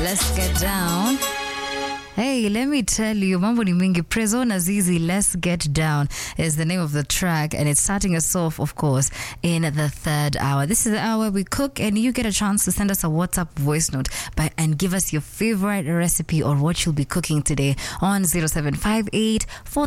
Let's get down. Hey, let me tell you, mambo ni mingi. Prezo na Zizi, Let's Get Down is the name of the track, and it's starting us off, of course, in the third hour. This is the hour we cook, and you get a chance to send us a WhatsApp voice note by, and give us your favorite recipe or what you'll be cooking today on 0758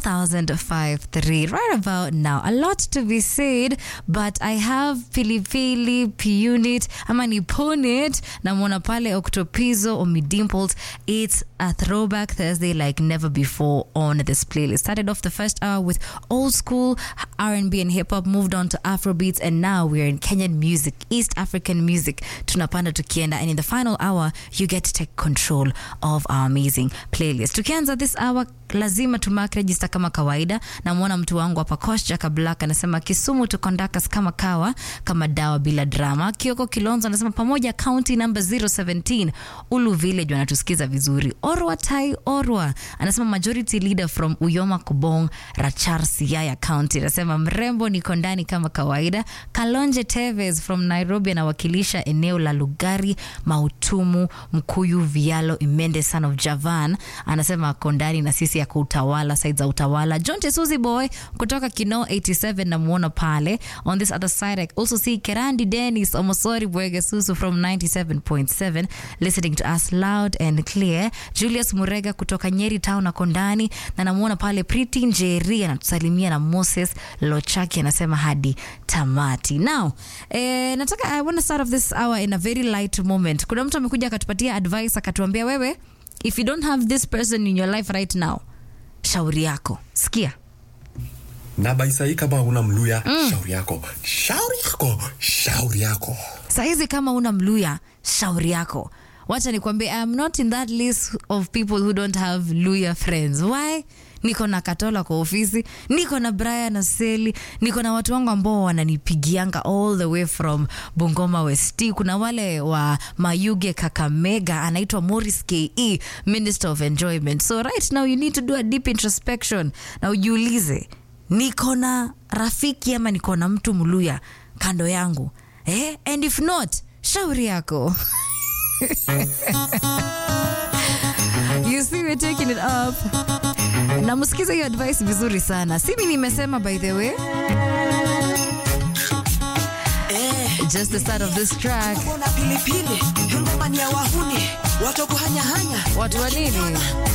4053. Right about now, a lot to be said, but I have Pilipili, Punit, ama ni Punit, namwona pale Octopizo, Omidimples. It's a throwback Thursday like never before on this playlist. Started off the first hour with old school R&B and hip hop, moved on to Afrobeats, and now we're in Kenyan music, East African music. Tunapanda tukienda, and in the final hour, you get to take control of our amazing playlist. Tukianza this hour, lazima tumark register kama kawaida. Namwona mtu wangu hapa Kosh Jaka Black anasema Kisumu to conduct us kama kawa, kama dawa bila drama. Kioko Kilonzo anasema pamoja county number 017 Ulu Village wanatusikiza vizuri. Orwa Tai Orwa anasema majority leader from Uyoma Kubong Rachar Siaya County anasema mrembo niko ndani kama kawaida. Kalonje Teves from Nairobi anawakilisha eneo la Lugari, Mautumu, Mkuyu, Vialo, Imende son of Javan anasema ako ndani na sisi yako utawala side za utawala. John Tesuzi boy kutoka Kino 87 namuona pale. On this other side I also see Kerandi Dennis Omosori Bwege Susu from 97.7 listening to us loud and clear. Julius Murega kutoka Nyeri Town ako ndani na namuona pale Priti Njeri anatusalimia na Moses Lochaki anasema hadi tamati. Now, eh, nataka I want to start off this hour in a very light moment. Kuna mtu amekuja akatupatia advice akatuambia wewe if you don't have this person in your life right now shauri yako sikia na baisai kama una mluya shauri yako shauri yako shauri yako sahizi kama una mluya shauri yako wacha nikwambie I'm not in that list of people who don't have luya friends why niko na katola kwa ofisi niko na brian na seli niko na watu wangu ambao wananipigianga all the way from bungoma west kuna wale wa mayuge kakamega anaitwa morris ke minister of enjoyment so right now you need to do a deep introspection na ujiulize niko na rafiki ama niko na mtu mluya kando yangu eh? and if not shauri yako you see we're taking it up na msikize hiyo advice vizuri sana simi nimesema by the way just the start of this track Mbona pilipili ngoma ni ya wahuni watu kuhanyahanya watu wa nini